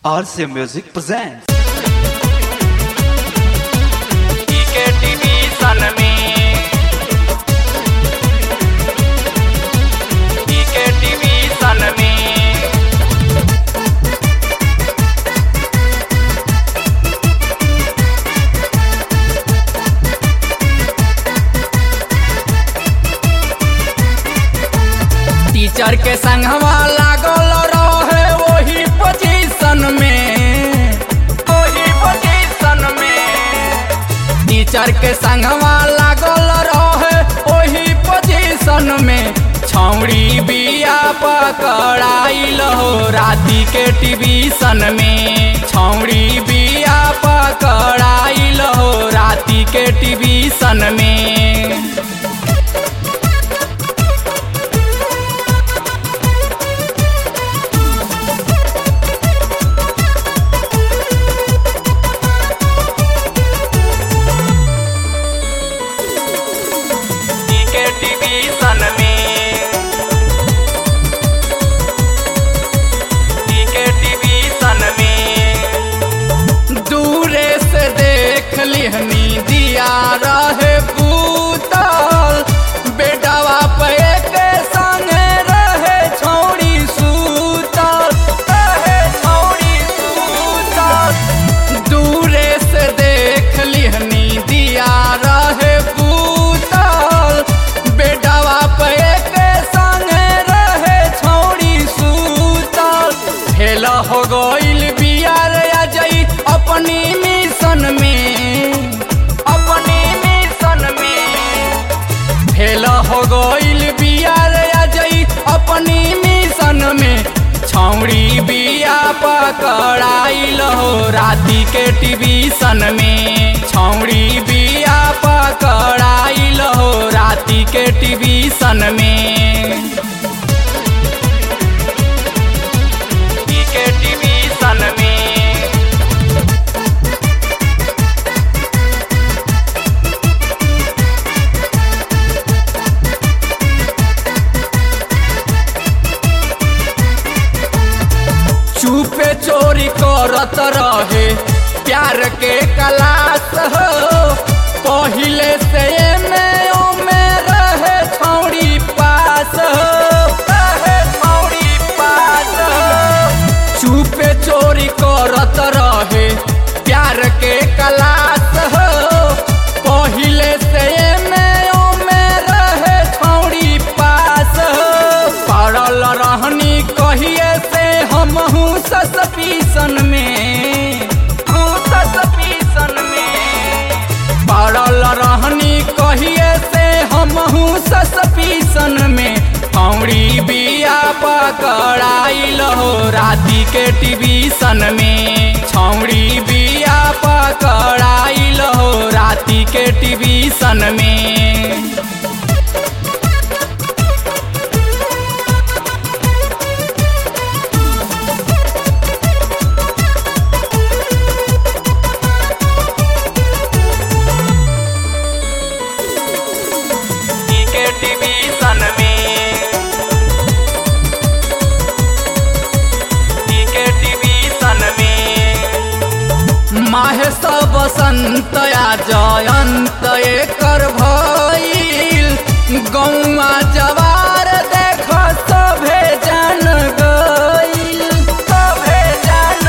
RC Music presents. TV sun में TV sun में teacher के संगवा लागल रहे वही पोजीशन में वही पोजीशन में टीचर के संगवा लागल रहे वही पोजीशन में छौड़ी बिया पकड़ाइल हो राती के टीवीशन में छौड़ी बिया पकड़ाइल हो राती के टीवीशन में टीवी सन में टीवी सन में दूरे से देख लिहनी दिया रहे पूतल बेटावा पे के संगे रहे छौड़ी सूतल रहे छौड़ी सूतल दूरे से देख लिहनी दिया रहे पूतल बेटावा पे के संगे रहे छौड़ी सूतल फेल हो गइल बियार अजय अपनी मिशन में अपनी मिशन में फेल हो गइल बियार अजय अपनी मिशन में छौड़ी बिया पकड़ाइल हो राती के टीवीशन में छौड़ी बिया पकड़ाइल हो राती के टीवीशन में के टीवीशन में चुपे चोरी करत रहे प्यार के क्लास हो पहिले से में ओमे रहे छौड़ी पास हो रहे छौड़ी पास हो चुपे चोरी करत रहे प्यार के क्लास हो पहिले से में ओमे रहे छौड़ी पास हो पड़ल रहनी कहिए से हम हूँ ससपीसन में हूँ ससपीसन में पड़ल रहनी कहिए से हम हूँ ससपीसन में फौड़ी बिया पकड़ाइल हो राती के टीवीशन में छौड़ी बिया पकड़ाइल हो राती के टीवीशन में के टीवीशन में के टीवीशन में माहे सब बसंत या जयंत एकर भइल गौआ जवार देख सभे जान गइल सभे जान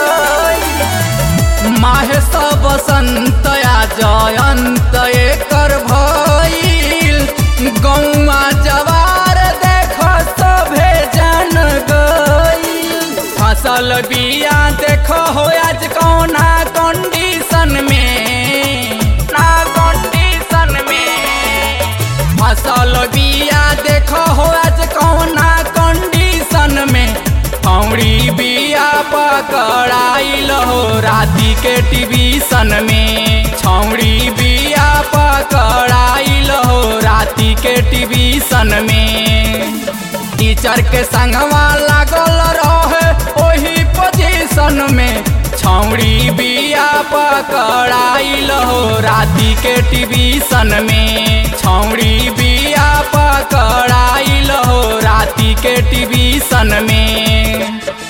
गइल माहे सब बसंत या जयंत एकर भइल गौआ जवार देख सभे जान गइल फसल बिया देख हो आज कौना कंडीशन में ना कंडीशन में फसल बिया देख हो आज कौना कंडीशन में फौड़ी बिया पकड़ाइल हो राती के टीवीशन में छौड़ी बिया पकड़ाइल हो राती के टीवीशन में टीचर के संगवा लागल रहे ओही पोजीशन में छौड़ी बिया पकड़ाइल हो राती के टीवीशन में छौड़ी बिया पकड़ाइल हो राती के टीवीशन में